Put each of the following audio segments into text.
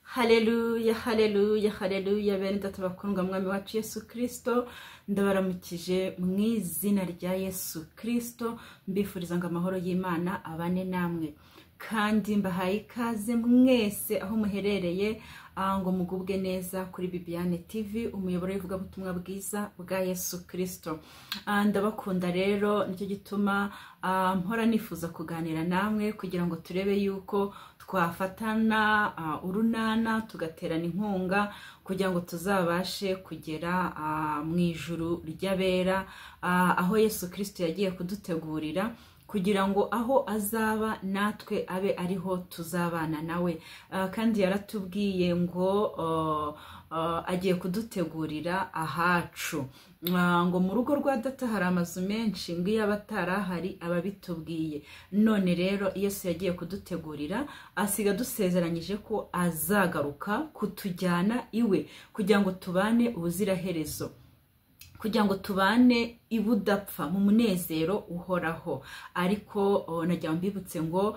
hareruya hareruya hareruya bene data bakundwa mwami wacu yesu kirisito ndabaramukije mu izina rya yesu kirisito mbifuriza ngo amahoro y'imana abane namwe kandi mbahaye ikaze mwese aho muherereye ngo mugubwe neza kuri bibiyane tv umuyoboro w'ivugabutumwa bwiza bwa yesu kirisito ndabakunda rero nicyo gituma mpora nifuza kuganira namwe kugira ngo turebe yuko twafatana urunana tugaterana inkunga kugira ngo tuzabashe kugera mu ijuru ry'abera aho yesu kirisito yagiye kudutegurira kugira ngo aho azaba natwe abe ariho tuzabana nawe kandi yaratubwiye ngo agiye kudutegurira ahacu ngo mu rugo rwa data hari amazu menshi ngo iyo aba atarahari aba abitubwiye none rero yesu yagiye kudutegurira asiga dusezeranyije ko azagaruka kutujyana iwe kugira ngo tubane ubuziraherezo kugira ngo tubane ibudapfa mu munezero uhoraho ariko najya mbibutse ngo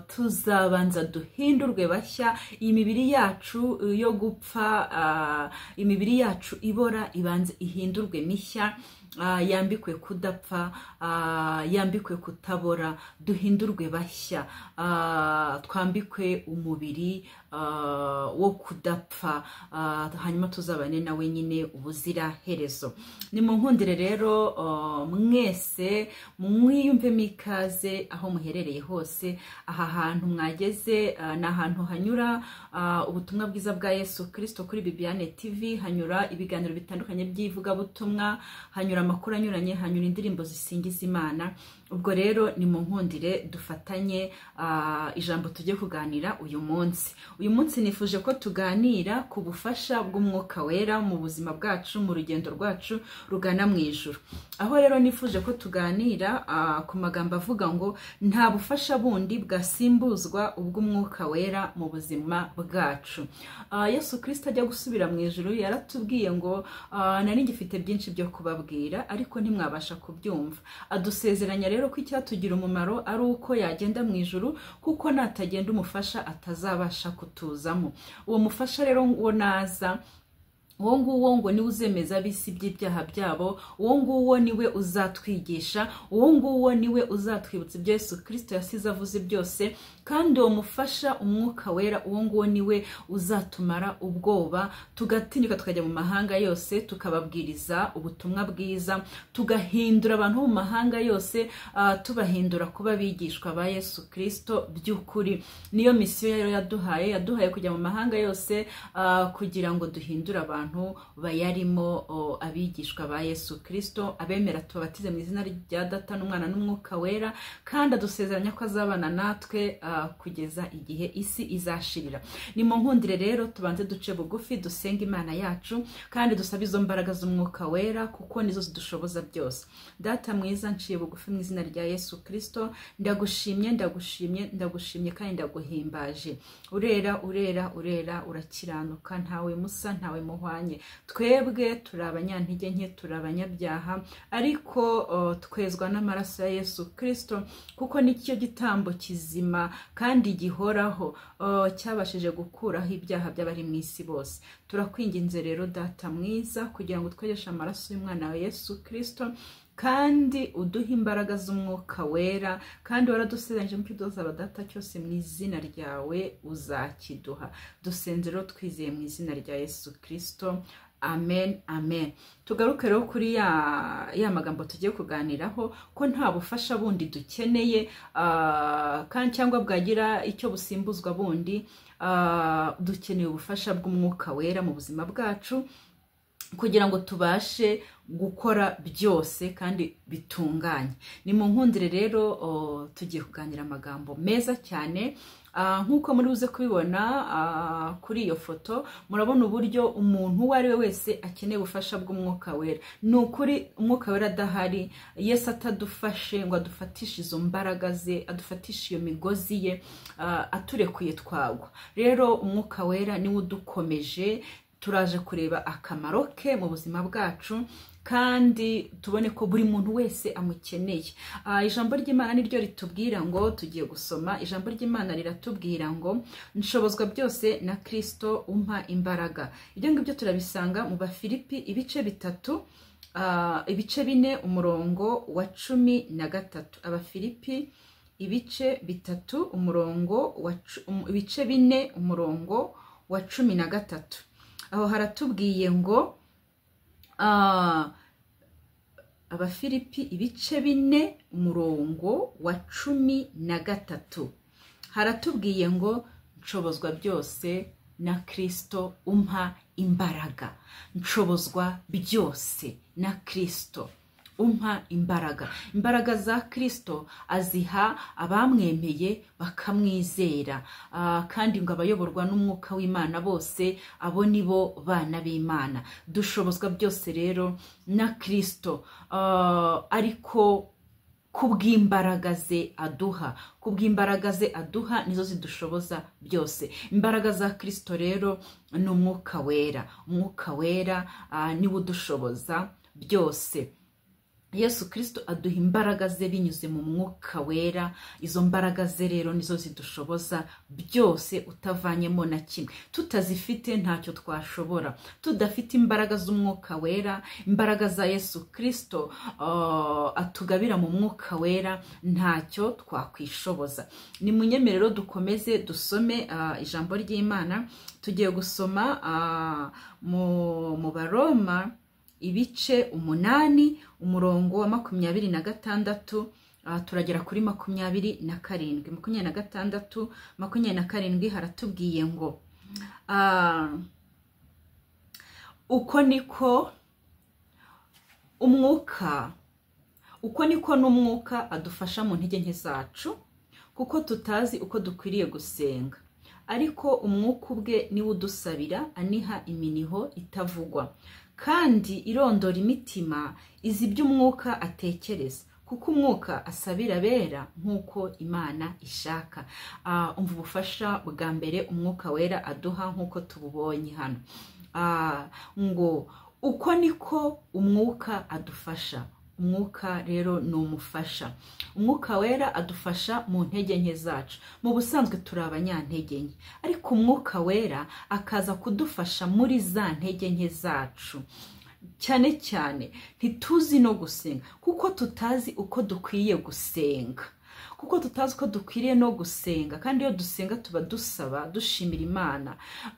tuzabanza duhindurwe bashya imibiri yacu yo gupfa imibiri yacu ibora ibanza ihindurwe mishya yambikwe kudapfa yambikwe kutabora duhindurwe bashya twambikwe umubiri wo kudapfa hanyuma tuzabane nawe nyine ubuzira herezo ni mu nkundire rero mwese mwiyumvemo ikaze aho muherereye hose aha hantu mwageze ni ahantu hanyura ubutumwa bwiza bwa yesu kirisito kuri bibiyane tv hanyura ibiganiro bitandukanye by'ivugabutumwa hanyura amakuru anyuranye hanyura indirimbo zisingiza imana ubwo rero ni mu nkundire dufatanye ijambo tujye kuganira uyu munsi uyu munsi nifuje ko tuganira ku bufasha bw'umwuka wera mu buzima bwacu mu rugendo rwacu rugana mu ijoro aho rero nifuje ko tuganira ku magambo avuga ngo nta bufasha bundi bwasimbuzwa ubw'umwuka wera mu buzima bwacu yesu kirisita ajya gusubira mu ijoro yaratubwiye ngo nari ngifite byinshi byo kubabwira ariko ntimwabasha kubyumva adusezeranya rero ko icyatugira umumaro ari uko yagenda mu ijoro kuko natagenda umufasha atazabasha kutuzamo uwo mufasha rero wo naza uwo nguwo ngo niwe uzemeza abisi by'ibyaha byabo uwo nguwo niwe uzatwigisha uwo nguwo niwe uzatwibutsa ibyo yesu kirisito yasize avuze byose kandi uwo mufasha umwuka wera uwo nguwo niwe uzatumara ubwoba tugatinyuka tukajya mu mahanga yose tukababwiriza ubutumwa bwiza tugahindura abantu bo mu mahanga yose tubahindura kuba abigishwa ba yesu kirisito by'ukuri niyo misiyo rero yaduhaye yaduhaye kujya mu mahanga yose kugira ngo duhindure abantu abantu bayarimo abigishwa ba yesu kirisito abemera tubabatize mu izina rya data n'umwana n'umwuka wera kandi adusezeranya ko azabana natwe kugeza igihe isi izashirira ni mu nkundire rero tubanze duce bugufi dusenga imana yacu kandi dusabe izo mbaraga z'umwuka wera kuko nizo zidushoboza byose data mwiza nciye bugufi mu izina rya yesu kirisito ndagushimye ndagushimye ndagushimye kandi ndaguhimbaje urera urera urera urakiranuka ntawe musa ntawe muhwa twebwe turi abanyantege nke turi abanyabyaha ariko twezwa n'amaraso ya yesu kirisito kuko nicyo gitambo kizima kandi gihoraho cyabashije gukuraho ibyaha by'abari mu isi bose turakwinginze rero data mwiza kugira ngo twegeshe amaraso y'umwana wa yesu kirisito kandi uduha imbaraga z'umwuka wera kandi waradusezeranyije mu kidozaba data cyose mu izina ryawe uzakiduha dusenze rero twizeye mu izina rya yesu kirisito amen amen tugaruke rero kuri ya, ya magambo tugiye kuganiraho ko nta bufasha bundi dukeneye uh, cyangwa bwagira icyo busimbuzwa bundi uh, dukeneye ubufasha bw'umwuka wera mu buzima bwacu kugira ngo tubashe gukora byose kandi bitunganye ni mu nkundire rero tugiye kuganira amagambo meza cyane nk'uko muri buze kubibona kuri iyo foto murabona uburyo umuntu uwo ari we wese akeneye ubufasha bw'umwuka wera ni ukuri umwuka wera adahari yesi atadufashe ngo adufatishe izo mbaraga ze adufatishe iyo migozi ye aturekuye twagwa rero umwuka wera niwe udukomeje turaje kureba akamaro ke mu buzima bwacu kandi tubone ko buri muntu wese amukeneye Ah, ijambo ry'imana niryo ritubwira ngo tugiye gusoma ijambo ry'imana riratubwira ngo nshobozwa byose na kirisito umpa imbaraga ibyo ngibyo turabisanga mu bafilipi ibice bitatu ah, ibice bine umurongo wa cumi na gatatu abafilipi ibice bitatu umurongo wa cu- um- ibice bine umurongo wa cumi na gatatu aho haratubwiye ngo ah, abafilipi ibice bine umurongo wa cumi na gatatu haratubwiye ngo nshobozwa byose na kirisito umpa imbaraga nshobozwa byose na kirisito umpa imbaraga imbaraga za kirisito aziha abamwemeye bakamwizera Ah, kandi ngo abayoborwa n'umwuka w'imana bose abo ni bo bana b'imana dushobozwa byose rero na kirisito Ah, ariko kubw'imbaraga ze aduha kubw'imbaraga ze aduha nizo zidushoboza byose imbaraga za kirisito rero ni umwuka wera umwuka wera ah, niwo udushoboza byose yesu kirisito aduha imbaraga ze binyuze mu mwuka wera izo mbaraga ze rero nizo zidushoboza byose utavanyemo na kimwe tutazifite ntacyo twashobora tudafite imbaraga z'umwuka wera imbaraga za yesu kirisito ah, atugabira mu mwuka wera ntacyo twakwishoboza ni munyemere rero dukomeze dusome ah, ijambo ry'imana tugiye gusoma ah, mu mu baroma ibice umunani umurongo wa makumyabiri na gatandatu ah, turagera kuri makumyabiri na karindwi makumyabiri na gatandatu makumyabiri na karindwi haratubwiye ngo ah, uko niko umwuka uko niko n'umwuka adufasha mu ntege nke zacu kuko tutazi uko dukwiriye gusenga ariko umwuka ubwe niwe udusabira aniha iminiho itavugwa kandi irondora imitima izi ibyo umwuka atekereza kuko umwuka asabira abera nk'uko imana ishaka Ah, umva ubufasha bwa mbere umwuka wera aduha nk'uko tububonye hano Ah, ngo uko niko umwuka adufasha umwuka rero ni umufasha umwuka wera adufasha mu ntege nke zacu mu busanzwe turi abanyantege nke ariko umwuka wera akaza kudufasha muri za ntege nke zacu cyane cyane ntituzi no gusenga kuko tutazi uko dukwiye gusenga kuko tutazi ko dukwiriye no gusenga kandi iyo dusenga tuba dusaba dushimira imana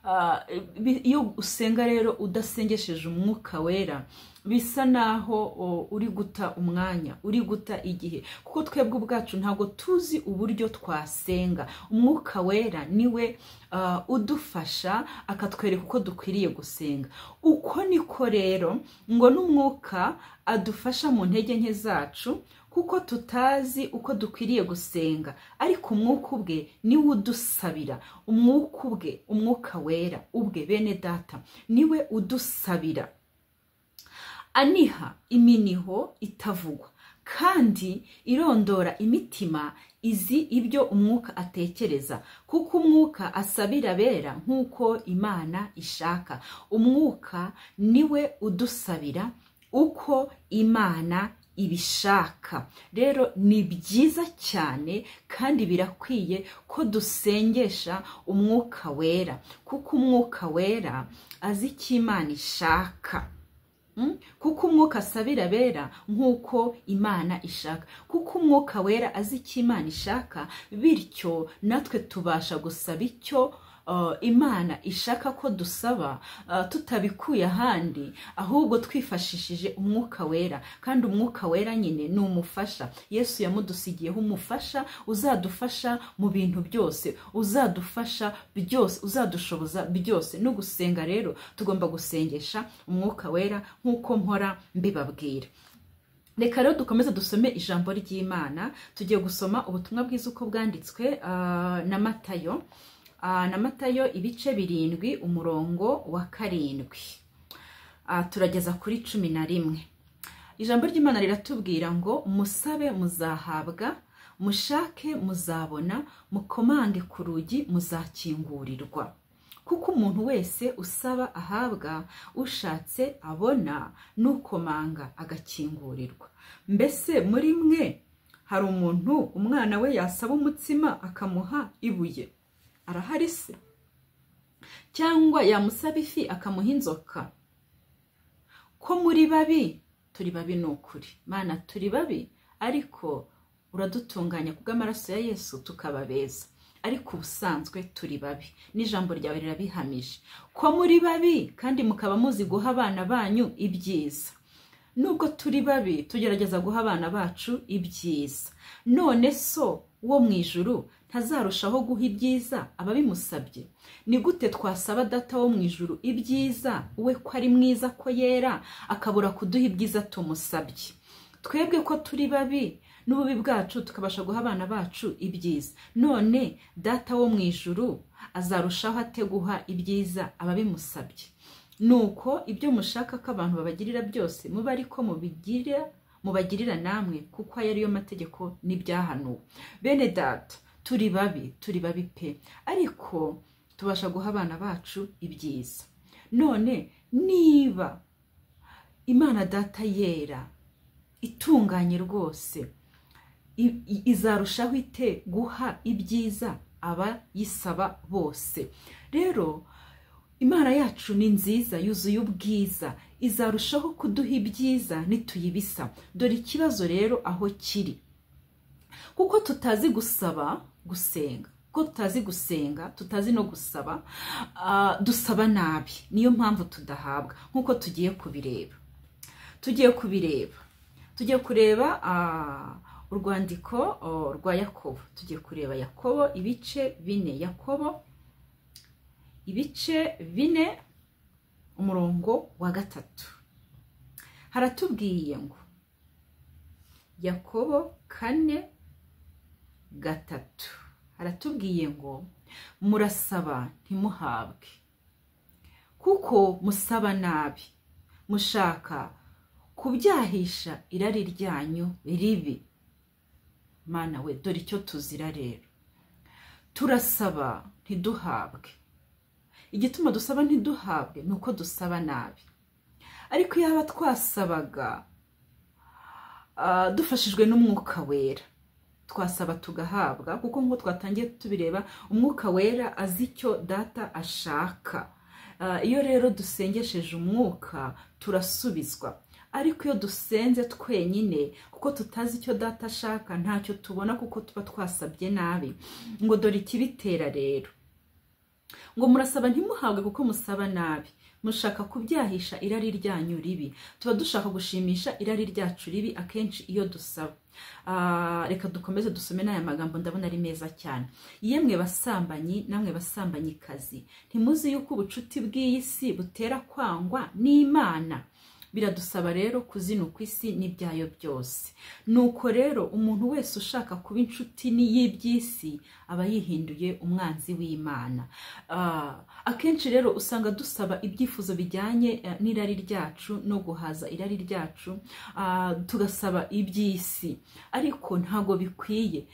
Ah, bi- iyo usenga rero udasengesheje umwuka wera bisa naho o, uri guta umwanya uri guta igihe kuko twebwe ubwacu ntabwo tuzi uburyo twasenga umwuka wera niwe ah, udufasha akatwereka uko dukwiriye gusenga uko niko rero ngo n'umwuka adufasha mu ntege nke zacu kuko tutazi uko dukwiriye gusenga ariko umwuka ubwe niwe udusabira umwuka ubwe umwuka wera ubwe bene data niwe udusabira aniha iminiho itavugwa kandi irondora imitima izi ibyo umwuka atekereza kuko umwuka asabira abera nk'uko imana ishaka umwuka niwe udusabira uko imana ibishaka rero ni byiza cyane kandi birakwiye ko dusengesha umwuka wera kuko umwuka wera azi icyo imana ishaka Mm? kuko umwuka asabira abera nk'uko imana ishaka kuko umwuka wera azi icyo imana ishaka bityo natwe tubasha gusaba icyo uh, imana ishaka ko dusaba uh, tutabikuye ahandi ahubwo twifashishije umwuka wera kandi umwuka wera nyine ni umufasha yesu yamudusigiyeho umufasha uzadufasha mu bintu byose uzadufasha byose uzadushoboza byose no gusenga rero tugomba gusengesha umwuka wera nk'uko mpora mbibabwira reka rero dukomeze dusome ijambo ry'imana tugiye gusoma ubutumwa bwiza uko bwanditswe ah, na matayo Ah, na matayo ibice birindwi umurongo wa karindwi Ah, turageza kuri cumi na rimwe ijambo ry'imana riratubwira ngo musabe muzahabwa mushake muzabona mukomange ku rugi muzakingurirwa kuko umuntu wese usaba ahabwa ushatse abona n'ukomanga agakingurirwa mbese muri mwe hari umuntu umwana we yasaba umutsima akamuha ibuye arahari se cyangwa yamusaba ifi akamuha inzoka ko muri babi turi babi ni ukuri mana turi babi ariko uradutunganya kubw'amaraso ya yesu tukaba beza ariko ubusanzwe turi babi n'ijambo ryawe rirabihamije ko muri babi kandi mukaba muzi guha abana banyu ibyiza nubwo turi babi tugerageza guha abana bacu ibyiza none so wo mu ijuru ntazarushaho guha ibyiza ababimusabye ni gute twasaba data wo mu ijuru ibyiza we ko ari mwiza ko yera akabura kuduha ibyiza tumusabye twebwe ko turi babi n'ububi bwacu tukabasha guha abana bacu ibyiza none data wo mu ijuru azarushaho ate guha ibyiza ababimusabye nuko ibyo mushaka ko abantu babagirira byose muba ariko mubigira mubagirira namwe kuko aya ariyo mategeko n'ibyahanuwe bene data turi babi turi babi pe ariko tubasha guha abana bacu ibyiza none niba imana data yera itunganye rwose izarushaho ite guha ibyiza abayisaba bose rero imana yacu ni nziza yuzuye ubwiza izarushaho kuduha ibyiza nituyibisa dore ikibazo rero aho kiri kuko tutazi gusaba gusenga kuko tutazi gusenga tutazi no gusaba dusaba nabi niyo mpamvu tudahabwa nk'uko tugiye kubireba tugiye kubireba tugiye kureba urwandiko rwa yakobo tugiye kureba yakobo ibice bine yakobo ibice bine umurongo wa gatatu haratubwiye ngo yakobo kane gatatu haratubwiye ngo murasaba ntimuhabwe kuko musaba nabi mushaka kubyahisha irari ryanyu ribi mana we dore icyo tuzira rero turasaba ntiduhabwe igituma dusaba ntiduhabwe ni uko dusaba nabi ariko yaba twasabaga dufashijwe n'umwuka wera twasaba tugahabwa kuko nk'uko twatangiye tubireba umwuka wera azi icyo data ashaka iyo rero dusengesheje umwuka turasubizwa ariko iyo dusenze twenyine kuko tutazi icyo data ashaka ntacyo tubona kuko tuba twasabye nabi ngo dore ikibitera rero ngo murasaba ntimuhabwe kuko musaba nabi mushaka kubyahisha irari ryanyu ribi tuba dushaka gushimisha irari ryacu ribi akenshi iyo dusaba reka dukomeze dusome n'aya magambo ndabona ari meza cyane yemwe basambanyi namwe basambanyikazi ntimuzi yuko ubucuti bw'iyi si butera kwangwa n'imana biradusaba rero kuzina ku isi n'ibyayo byose nuko rero umuntu wese ushaka kuba inshuti y'iby'isi aba yihinduye umwanzi w'imana akenshi rero usanga dusaba ibyifuzo bijyanye n'irari ryacu no guhaza irari ryacu tugasaba iby'isi ariko ntabwo bikwiye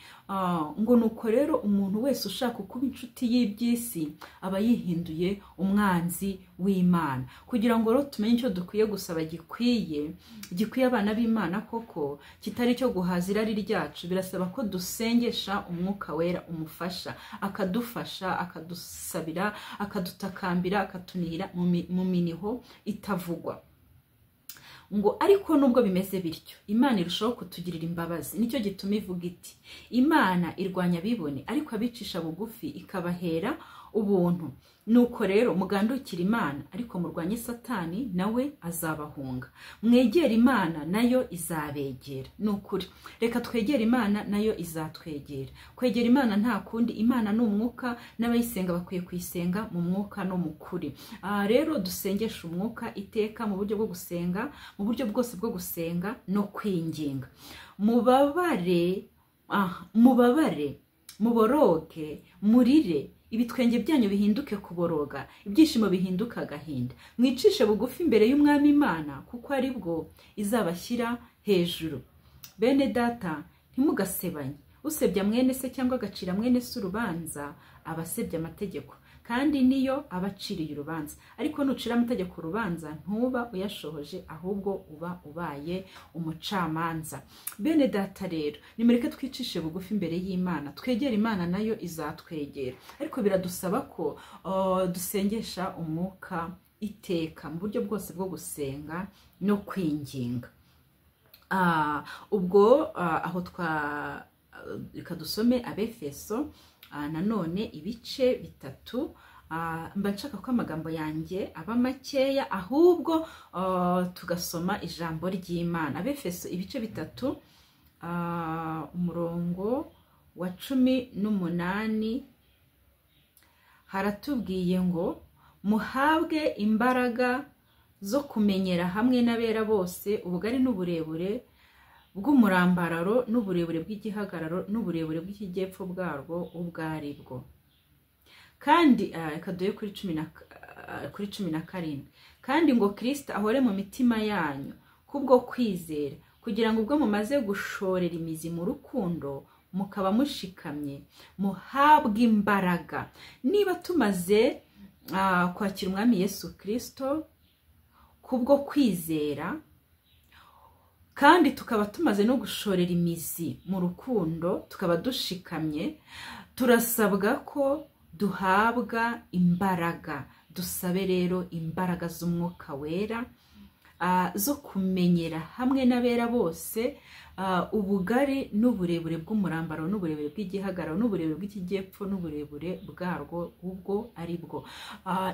ngo nuko rero umuntu wese ushaka kuba inshuti y'iby'isi aba yihinduye umwanzi w'imana kugira ngo rero tumenye icyo dukwiye gusaba gikwiye gikwiye abana b'imana koko kitari icyo guhaza irari ryacu birasaba ko dusengesha umwuka wera umufasha akadufasha akadusabira akadutakambira akatunira mu miniho itavugwa ngo ariko nubwo bimeze bityo imana irushaho kutugirira imbabazi nicyo gituma ivuga iti imana irwanya abibone ariko abicisha bugufi ikabahera ubuntu nuko rero mugandukira imana ariko murwanye satani nawe azabahunga mwegera imana nayo izabegera ni ukuri reka twegere imana nayo izatwegera kwegera imana nta kundi imana ni umwuka n'abayisenga bakwiye kuyisenga mu mwuka no mu kuri aha rero dusengesha umwuka iteka mu buryo bwo gusenga mu buryo bwose bwo gusenga no kwinginga mubabare mubabare muboroge murire ibitwenge byanyu bihinduke kuboroga ibyishimo bihinduke agahinda mwicishe bugufi imbere y'umwami imana kuko ari bwo izabashyira hejuru bene data ntimugasebanye usebya mwene se cyangwa agacira mwene se urubanza aba asebya amategeko kandi niyo aba aciriye urubanza ariko nucira amategeko urubanza ntuba uyashohoje ahubwo uba ubaye umucamanza bene data rero nimureke twicishe bugufi imbere y'imana twegere imana nayo izatwegera ariko biradusaba ko uh, dusengesha umwuka iteka mu buryo bwose bwo gusenga no kwinginga Ah, ubwo ah, aho twa reka dusome abefeso ah, nanone ibice bitatu Ah, mba nshaka ko amagambo yanjye aba makeya ahubwo ah, tugasoma ijambo ry'imana abefeso ibice bitatu ah, umurongo wa cumi n'umunani haratubwiye ngo muhabwe imbaraga zo kumenyera hamwe n'abera bose ubugari n'uburebure bw'umurambararo n'uburebure bw'igihagararo n'uburebure bw'ikijyepfo bwarwo ubwo ari bwo kandi reka duhe kuri cumi na karindwi kandi ngo kirisita ahore mu mitima yanyu kubwo kwizera kugira ngo ubwo mumaze gushorera imizi mu rukundo mukaba mushikamye muhabwe imbaraga niba tumaze kwakira umwami yesu kirisito kubwo kwizera kandi tukaba tumaze no gushorera imizi mu rukundo tukaba dushikamye turasabwa ko duhabwa imbaraga dusabe rero imbaraga z'umwuka wera zo kumenyera hamwe n'abera bose ubugari n'uburebure bw'umurambararo n'uburebure bw'igihagararo n'uburebure bw'ikijyepfo n'uburebure bwarwo ubwo ari bwo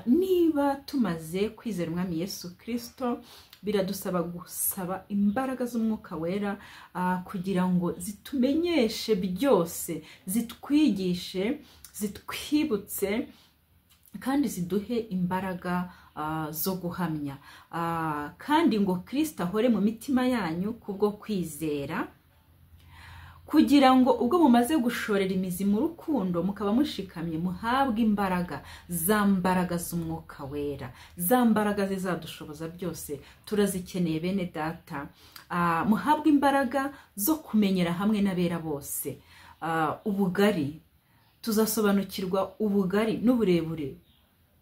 niba tumaze kwizera umwami yesu kirisito biradusaba gusaba imbaraga z'umwuka wera kugira ngo zitumenyeshe byose zitwigishe zitwibutse kandi ziduhe imbaraga zo guhamya kandi ngo kirisita ahore mu mitima yanyu kubwo kwizera kugira ngo ubwo mumaze gushorera imizi mu rukundo mukaba mushikamye muhabwe imbaraga za mbaraga z'umwuka wera za mbaraga zizadushoboza byose turazikeneye bene data muhabwe imbaraga zo kumenyera hamwe n'abera bose ubugari tuzasobanukirwa ubugari n'uburebure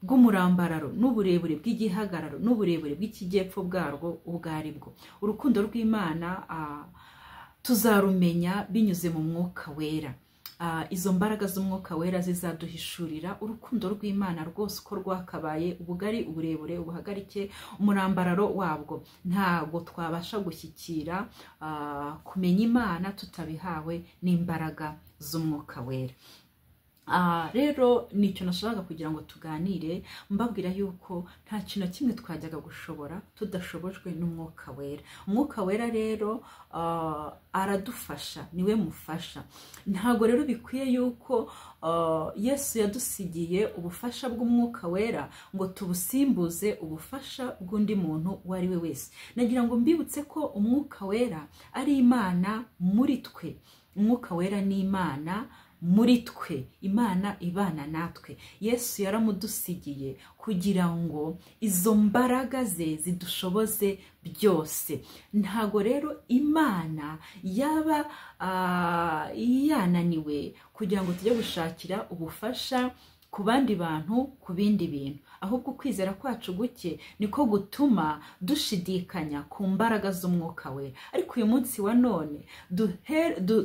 bw'umurambararo n'uburebure bw'igihagararo n'uburebure bw'ikijyepfo bwarwo ubwo ari bwo urukundo rw'imana tuzarumenya binyuze mu mwuka wera izo mbaraga z'umwuka wera zizaduhishurira urukundo rw'imana rwose uko rwakabaye ubugari uburebure ubuhagarike umurambararo wabwo ntabwo twabasha gushyikira kumenya imana tutabihawe n'imbaraga z'umwuka wera rero nicyo nashakaga kugira ngo tuganire mbabwira yuko nta kintu kimwe twajyaga gushobora tudashobojwe n'umwuka wera umwuka wera rero aradufasha niwe mufasha ntabwo rero bikwiye yuko yesu yadusigiye ubufasha bw'umwuka wera ngo tubusimbuze ubufasha bw'undi muntu uwo ari we wese nagira ngo mbibutse ko umwuka wera ari imana muri twe umwuka wera ni imana muri twe imana ibana natwe yesu yaramudusigiye kugira ngo izo mbaraga ze zidushoboze byose ntago rero imana yaba yananiwe kugira ngo tujye gushakira ubufasha ku bandi bantu ku bindi bintu ahubwo ukwizera kwacu guke niko gutuma dushidikanya ku mbaraga z'umwuka wera ariko uyu munsi wa none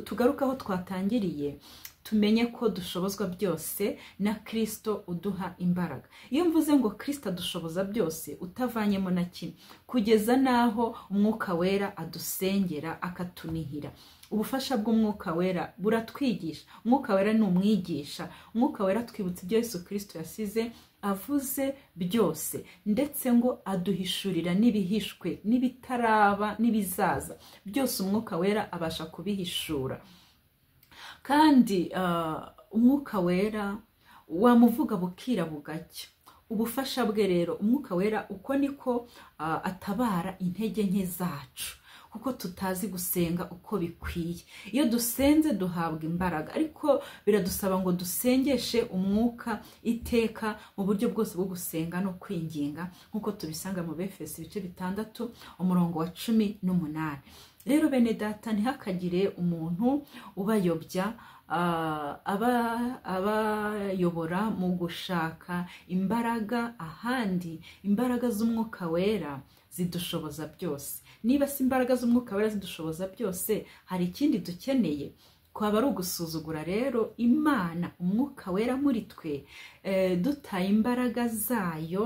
tugaruke aho twatangiriye tumenye ko dushobozwa byose na kirisito uduha imbaraga iyo mvuze ngo kirisito adushoboza byose utavanyemo na kimwe kugeza n'aho umwuka wera adusengera akatunihira ubufasha bw'umwuka wera buratwigisha umwuka wera ni umwigisha umwuka wera twibutsa ibyo Yesu kirisito yasize avuze byose ndetse ngo aduhishurira n'ibihishwe n'ibitaraba n'ibizaza byose umwuka wera abasha kubihishura kandi umwuka wera wamuvuga bukira bugacya ubufasha bwe rero umwuka wera uko niko atabara intege nke zacu kuko tutazi gusenga uko bikwiye iyo dusenze duhabwa imbaraga ariko biradusaba ngo dusengeshe umwuka iteka mu buryo bwose bwo gusenga no kwinginga nk'uko tubisanga mu befesi ibice bitandatu umurongo wa cumi n'umunani rero bene data ntihakagire umuntu ubayobya ah, aba- abayobora mu gushaka imbaraga ahandi imbaraga z'umwuka wera zidushoboza byose niba si imbaraga z'umwuka wera zidushoboza byose hari ikindi dukeneye kwaba ari ugusuzugura rero imana umwuka wera muri twe eh, dutaye imbaraga zayo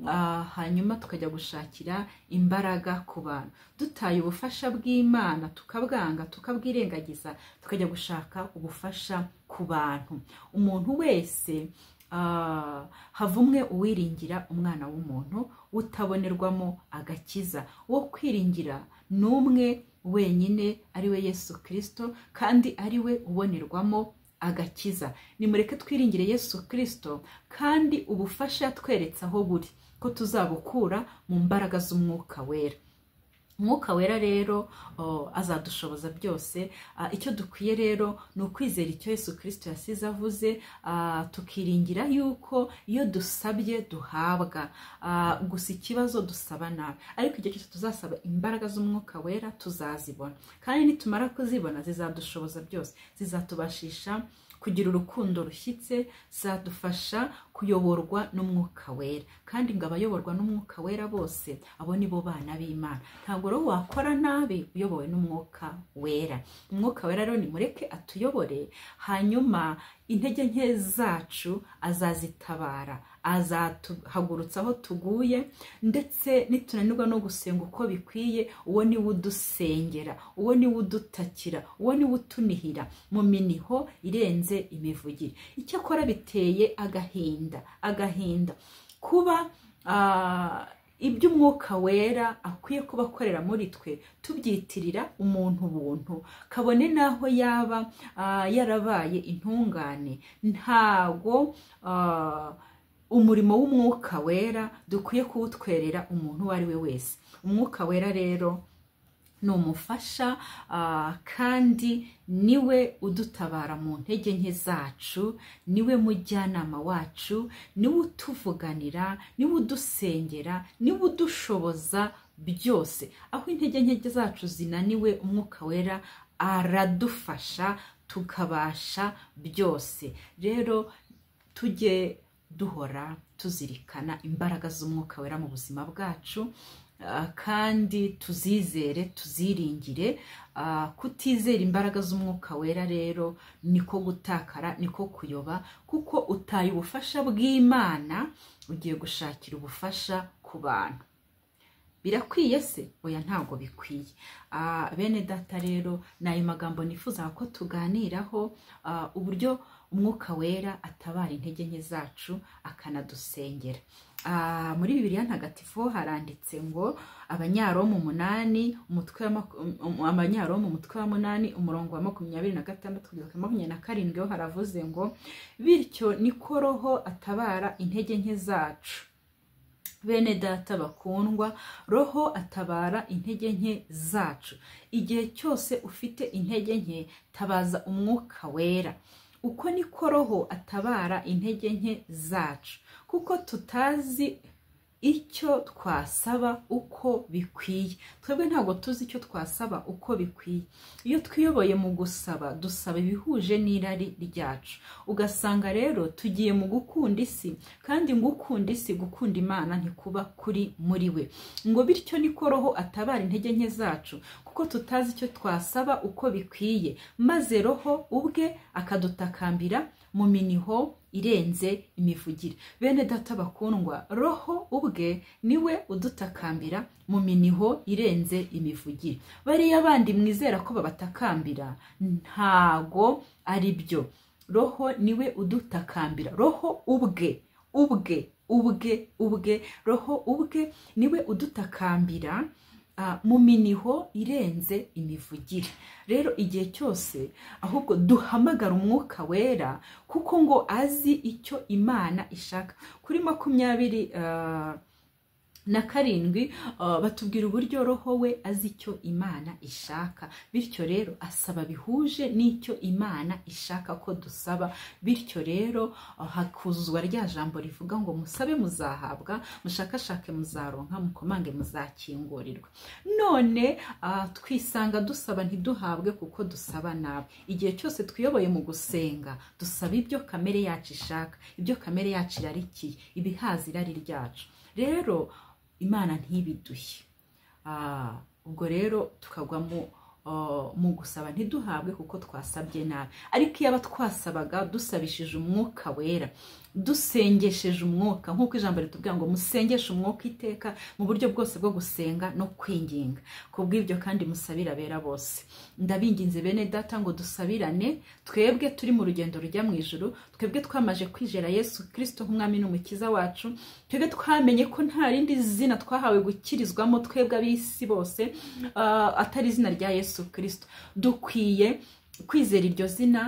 ah, hanyuma tukajya gushakira imbaraga ku bantu dutaye ubufasha bw'imana tukabwanga tukabwirengagiza tukajya gushaka ubufasha ku bantu umuntu wese ah, havumwe uwiringira umwana w'umuntu utabonerwamo agakiza uwo kwiringira ni umwe wenyine ari we yesu kirisito kandi ari we ubonerwamo agakiza nimureke twiringire yesu kirisito kandi ubufasha yatweretse aho buri ko tuzabukura mu mbaraga z'umwuka wera umwuka wera rero o, azadushoboza byose Ah, icyo dukwiye rero ni ukwizera icyo yesu kirisito yasize avuze ah, tukiringira yuko iyo dusabye duhabwa Ah, gusa ikibazo dusaba nabi ariko igihe cyose tuzasaba imbaraga z'umwuka wera tuzazibona kandi nitumara kuzibona zizadushoboza byose zizatubashisha kugira urukundo rushyitse zadufasha kuyoborwa n'umwuka wera kandi ngo abayoborwa n'umwuka wera bose abo ni bo bana b'imana ntabwo rero wakora nabi uyobowe n'umwuka wera umwuka wera rero nimureke atuyobore hanyuma intege nke zacu azazitabara azatuhagurutsa aho tuguye ndetse nitunanirwa no gusenga uko bikwiye uwo ni we udusengera uwo ni we udutakira uwo ni we utunihira mu miniho irenze imivugire icyakora biteye agahinda agahinda kuba ah, ibyo umwuka wera akwiye kuba akorera muri twe tubyitirira umuntu buntu kabone n'aho yaba ah, yarabaye intungane ntago ah, umurimo w'umwuka wera dukwiye kuwutwerera umuntu uwo ari we wese umwuka wera rero ni umufasha ah, kandi niwe udutabara mu ntege nke zacu niwe mujyanama wacu niwe utuvuganira niwe udusengera niwe udushoboza byose aho intege nke zacu zinaniwe umwuka wera aradufasha tukabasha byose rero tujye duhora tuzirikana imbaraga z'umwuka wera mu buzima bwacu ah, kandi tuzizere tuziringire Ah, kutizera imbaraga z'umwuka wera rero niko gutakara niko kuyoba kuko utaye ubufasha bw'imana ugiye gushakira ubufasha ku bantu birakwiye se oya ntabwo bikwiye Ah, bene data rero ni ayo magambo nifuza ko tuganiraho ah, uburyo umwuka wera atabara intege nke zacu akanadusengera Ah, muri bibiliya ntagatifu haranditse ngo abanyaromu umunani umutwe wa maku- um- um- abanyaromu umutwe wa munani umurongo wa makumyabiri na gatandatu kugeza kuri makumyabiri na karindwi ho haravuze ngo bityo niko roho atabara intege nke zacu bene data bakundwa roho atabara intege nke zacu igihe cyose ufite intege nke tabaza umwuka wera uko niko roho atabara intege nke zacu kuko tutazi icyo twasaba uko bikwiye twebwe ntabwo tuzi icyo twasaba uko bikwiye iyo twiyoboye mu gusaba dusaba ibihuje n'irari ryacu ugasanga rero tugiye mu gukunda isi kandi ngo ukunda isi gukunda imana ntikuba kuri muri we ngo bityo niko roho atabara intege nke zacu kuko tutazi icyo twasaba uko bikwiye maze roho ubwe akadutakambira mu miniho irenze imivugire bene data bakundwa roho ubwe niwe udutakambira mu miniho irenze imivugire bariya bandi mwizera ko babatakambira ntago ari byo roho niwe udutakambira roho ubwe ubwe ubwe ubwe roho ubwe niwe udutakambira ah, mu miniho irenze imivugire rero igihe cyose ahubwo duhamagara umwuka wera kuko ngo azi icyo imana ishaka kuri makumyabiri ah, na karindwi uh, batubwira uburyo roho we azi icyo imana ishaka bityo rero asaba bihuje n'icyo imana ishaka ko dusaba bityo rero uh, hakuzwa rya jambo rivuga ngo musabe muzahabwa mushakashake muzaronka mukomange muzakingurirwa none uh, twisanga dusaba ntiduhabwe kuko dusaba nabi igihe cyose twiyoboye mu gusenga dusaba ibyo kamere yacu ishaka ibyo kamere yacu irarikiye ibihaza irari ryacu rero imana ntibiduhe ubwo rero tukagwa mu gusaba ntiduhabwe kuko twasabye nabi ariko iyo aba twasabaga dusabishije umwuka wera dusengesheje umwuka nk'uko ijambo ritubwira ngo musengeshe umwuka iteka mu buryo bwose bwo gusenga no kwinginga ku bw'ibyo kandi musabira abera bose ndabinginze bene data ngo dusabirane twebwe turi mu rugendo rujya mu ijoro twebwe twamaje kwizera yesu kirisito nk'umwami n'umukiza wacu twebwe twamenye ko nta rindi zina twahawe gukirizwamo twebwe ab'isi bose atari izina rya yesu kirisito dukwiye kwizera iryo zina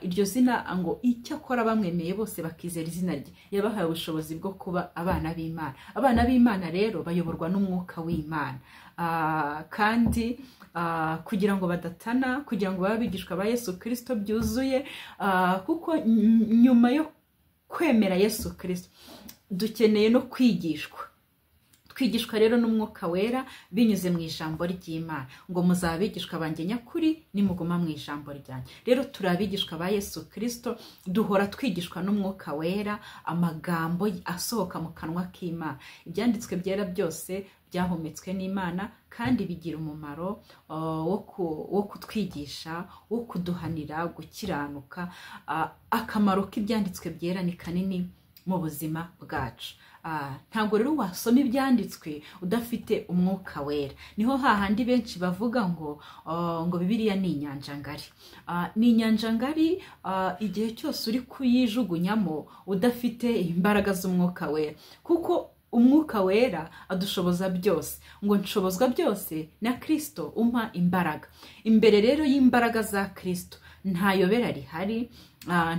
iryo zina ngo icyakora bamwemeye bose bakizera izina rye yabahaye ubushobozi bwo kuba abana b'imana abana b'imana rero bayoborwa n'umwuka w'imana kandi kugira ngo badatana kugira ngo babe abigishwa ba yesu kirisito byuzuye kuko nyuma yo kwemera yesu kirisito dukeneye no kwigishwa twigishwa rero n'umwuka wera binyuze mu ijambo ry'imana ngo muzabigishwa banjye nyakuri nimuguma mu ijambo ryanjye rero turi abigishwa ba yesu kirisito duhora twigishwa n'umwuka wera amagambo asohoka mu kanwa k'imana ibyanditswe byera byose byahumetswe n'imana kandi bigira umumaro wo kutwigisha wo kuduhanira gukiranuka akamaro k'ibyanditswe byera ni kanini mu buzima bwacu ntabwo rero wasoma ibyanditswe udafite umwuka wera niho hahandi benshi bavuga ngo ngo bibiriya ni inyanja ngari ni inyanja ngari igihe cyose uri kuyijugunyamo udafite imbaraga z'umwuka wera kuko umwuka wera adushoboza byose ngo nshobozwa byose na kirisito umpa imbaraga imbere rero y'imbaraga za kirisito nta yobera rihari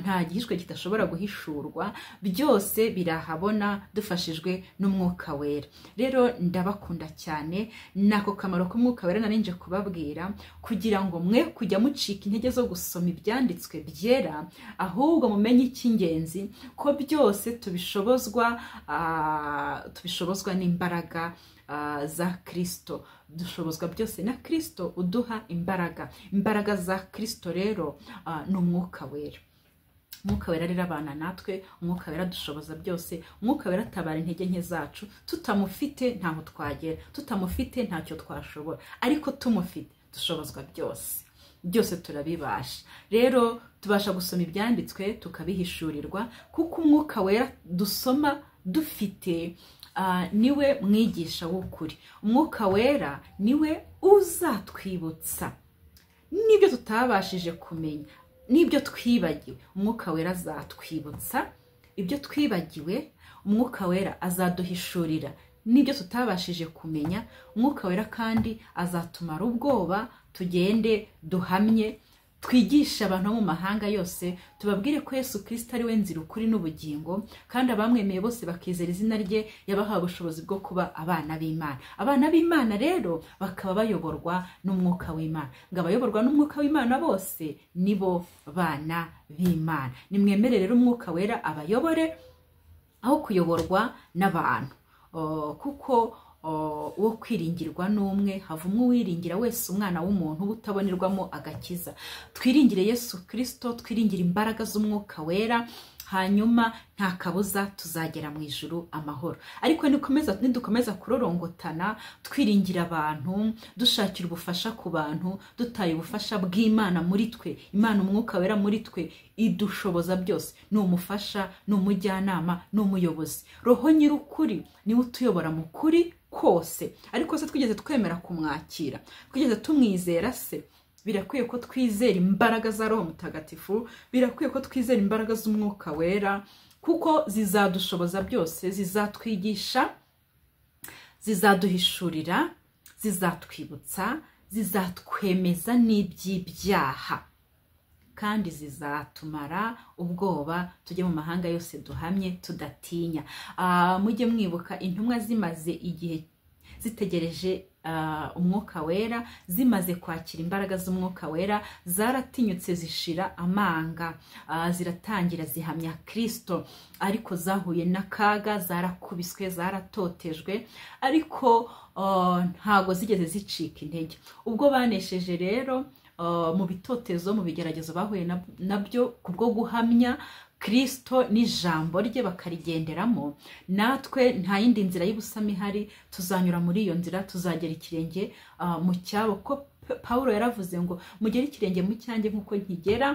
nta gihishwe kidashobora guhishurwa byose birahabona dufashijwe n'umwuka wera rero ndabakunda cyane ni ako kamaro k'umwuka wera narinje kubabwira kugira ngo mwe kujya mucika intege zo gusoma ibyanditswe byera ahubwo mumenye icy'ingenzi ko byose tubishobozwa tubishobozwa n'imbaraga za kirisito dushobozwa byose na kirisito uduha imbaraga imbaraga za kirisito rero ni umwuka wera umwuka wera rero abana natwe umwuka wera dushoboza byose umwuka wera atabara intege nke zacu tutamufite ntaho twagera tutamufite ntacyo twashobora ariko tumufite dushobozwa byose byose turabibasha rero tubasha gusoma ibyanditswe tukabihishurirwa kuko umwuka wera dusoma dufite niwe mwigisha w'ukuri umwuka wera niwe uzatwibutsa n'ibyo tutabashije kumenya n'ibyo twibagiwe umwuka wera azatwibutsa ibyo twibagiwe umwuka wera azaduhishurira n'ibyo tutabashije kumenya umwuka wera kandi azatumara ubwoba tugende duhamye twigisha abantu bo mu mahanga yose tubabwire ko yesu kirisita ari we nzira ukuri n'ubugingo kandi abamwemeye bose bakizera izina rye yabahawe ubushobozi bwo kuba abana b'imana abana b'imana rero bakaba bayoborwa n'umwuka w'imana ngo abayoborwa n'umwuka w'imana bose nibo bana b'imana nimwemere rero umwuka wera abayobore aho kuyoborwa n'abantu kuko wo kwiringirwa n'umwe hava umwe uwiringira wese umwana w'umuntu utabonerwamo agakiza twiringire yesu kirisito twiringire imbaraga z'umwuka wera hanyuma nta kabuza tuzagera mu ijuru amahoro ariko nidukomeza kurorongotana twiringira abantu dushakira ubufasha ku bantu dutaye ubufasha bw'imana muri twe imana umwuka wera muri twe idushoboza byose ni umufasha ni umujyanama ni umuyobozi roho nyir'ukuri niwe utuyobora mu kuri kose ariko se twigeze twemera kumwakira twigeze tumwizera se birakwiye ko twizera imbaraga za roho mutagatifu birakwiye ko twizera imbaraga z'umwuka wera kuko zizadushoboza byose zizatwigisha zizaduhishurira zizatwibutsa zizatwemeza n'iby'ibyaha kandi zizatumara ubwoba tujye mu mahanga yose duhamye tudatinya Ah, mujye mwibuka intumwa zimaze igihe zitegereje ah, umwuka wera zimaze kwakira imbaraga z'umwuka wera zaratinyutse zishira amanga Ah, ziratangira zihamya kirisito ariko zahuye n'akaga zarakubiswe zaratotejwe ariko ah, ntabwo zigeze zicika intege ubwo banesheje rero ah, mu bitotezo mu bigeragezo bahuye na- nabyo ku bwo guhamya kirisito n'ijambo rye bakarigenderamo natwe nta yindi nzira y'ubusamo ihari tuzanyura muri iyo nzira tuzagera ikirenge ah, mu cyabo ko Pa- pawulo yaravuze ngo mugere ikirenge mu cyanjye nk'uko nkigera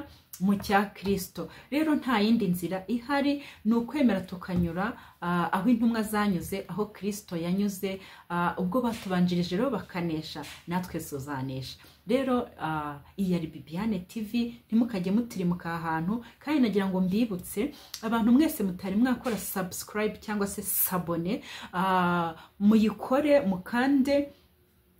mu cya kirisito rero nta yindi nzira ihari ni ukwemera tukanyura ah, aho intumwa zanyuze aho kirisito yanyuze ah, ubwo batubanjirije rero bakanesha natwe tuzanesha rero ah, iyi yari bibiyane tivi ntimukajye mutirimuka aha hantu kandi nagira ngo mbibutse abantu mwese mutari mwakora subscribe cyangwa se sabone ah, muyikore mukande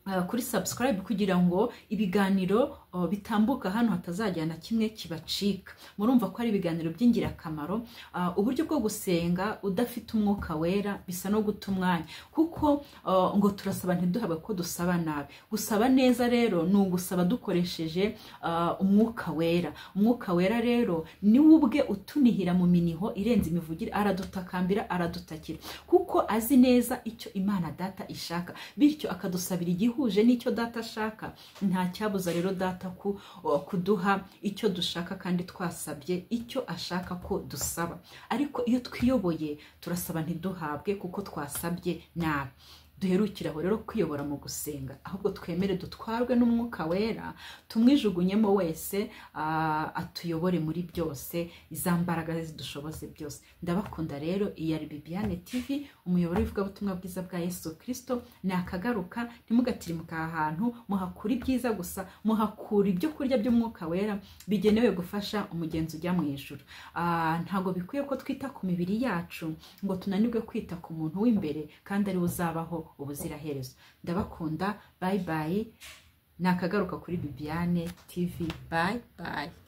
Uh, kuri subscribe kugira ngo ibiganiro uh, bitambuka hano hatazajya na kimwe kibacika murumva ko ari ibiganiro by'ingirakamaro Uh, uburyo bwo gusenga udafite umwuka wera bisa no guta umwanya kuko uh, ngo turasaba ntiduhabwe ko dusaba nabi gusaba neza rero ni ugusaba dukoresheje uh, umwuka wera umwuka wera rero ni we ubwe utunihira mu miniho irenze imivugire aradutakambira aradutakira kuko azi neza icyo imana data ishaka bityo akadusabira igihuje n'icyo data ashaka nta cyabuza rero data ku- kuduha icyo dushaka kandi twasabye icyo ashaka ko dusaba ariko iyo twiyoboye turasaba ntiduhabwe kuko twasabye nabi duherukire aho rero kwiyobora mu gusenga ahubwo twemere dutwarwe n'umwuka wera tumwijugunyemo wese ah, atuyobore muri byose iza mbaraga ze zidushoboze byose ndabakunda rero iyi ari bibiyane tv umuyoboro w'ivugabutumwa bwiza bwa yesu kirisito ni akagaruka ntimugatirimika aha hantu muhakura ibyiza gusa muhakura ibyo kurya by'umwuka wera bigenewe gufasha umugenzi ujya mu ijuru Ah, ntabwo bikwiye ko twita ku mibiri yacu ngo tunanirwe kwita ku muntu w'imbere kandi ariwe uzabaho ubuziraherezo ndabakunda bayi bayi ni akagaruka kuri bibiyane tv bayi bayi